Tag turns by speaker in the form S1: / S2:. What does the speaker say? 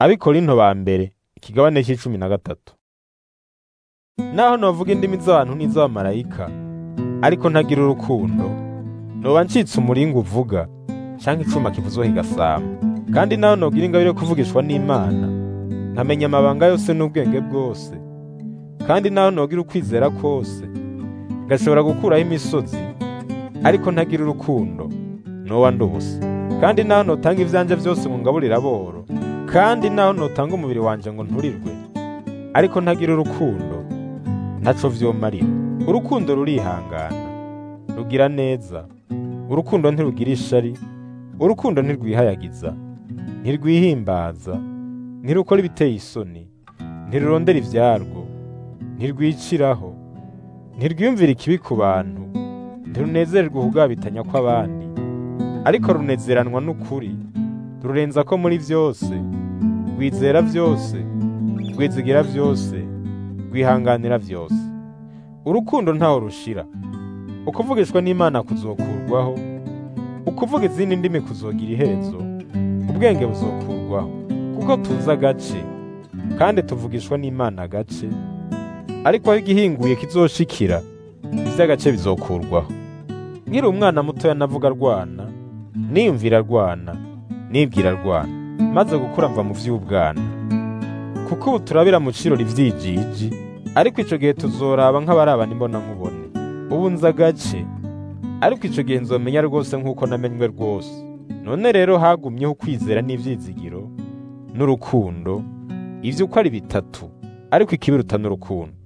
S1: abikorinto ba mbere ikigabane c'icumi na gatatu naho novuga indimi z'abantu n'iz'abamarayika ariko ntagira urukundo noba ncitse umuringa uvuga canke icuma kivuzwa kigasama kandi naho nogira ingabire yo kuvugishwa n'imana nkamenya amabanga yose n'ubwenge bwose kandi naho nogira ukwizera kose ngashobora gukuraho imisozi ariko ntagira urukundo noba ndubusa kandi naho notanga ivyanje vyose ngo ngaburire aboro kandi naho notanga umubiri wanje ngo nturirwe ariko ntagira urukundo ntaco vyomarira urukundo rurihangana rugira neza urukundo ntirugira ishari urukundo ntirwihayagiza ntirwihimbaza ntirukora ibiteye isoni ntirurondera ivyarwo ntirwiciraho ntirwiyumvira ikibi ku bantu ntirunezererwa ukugabitanya kw'abandi ariko runezeranwa n'ukuri rurenza ko muri vyose rwizera vyose rwizigira vyose rwihanganira vyose urukundo ntaho rushira ukuvugishwa n'imana kuzokurwaho ukuvuga izindi ndimi kuzogira iherezo ubwenge buzokurwaho kuko tuzi agace kandi tuvugishwa n'imana agace ariko aho igihinguye kizoshikira ivy'agace bizokurwaho nkiri umwana mutoya navuga rwana niyumvira rwana nibwira rwana maze gukura mva mu vy'ubwana kuko ubu turabira mu cirori ivyijiji ariko ico gihe tuzoraba nk'abarabana imbona nkubone ubu nzi agace ariko ico gihe nzomenya rwose nk'uko namenywe rwose none rero hagumyeho ukwizera n'ivyizigiro n'urukundo ivyo uko ari bitatu ariko ikibiruta n'urukundo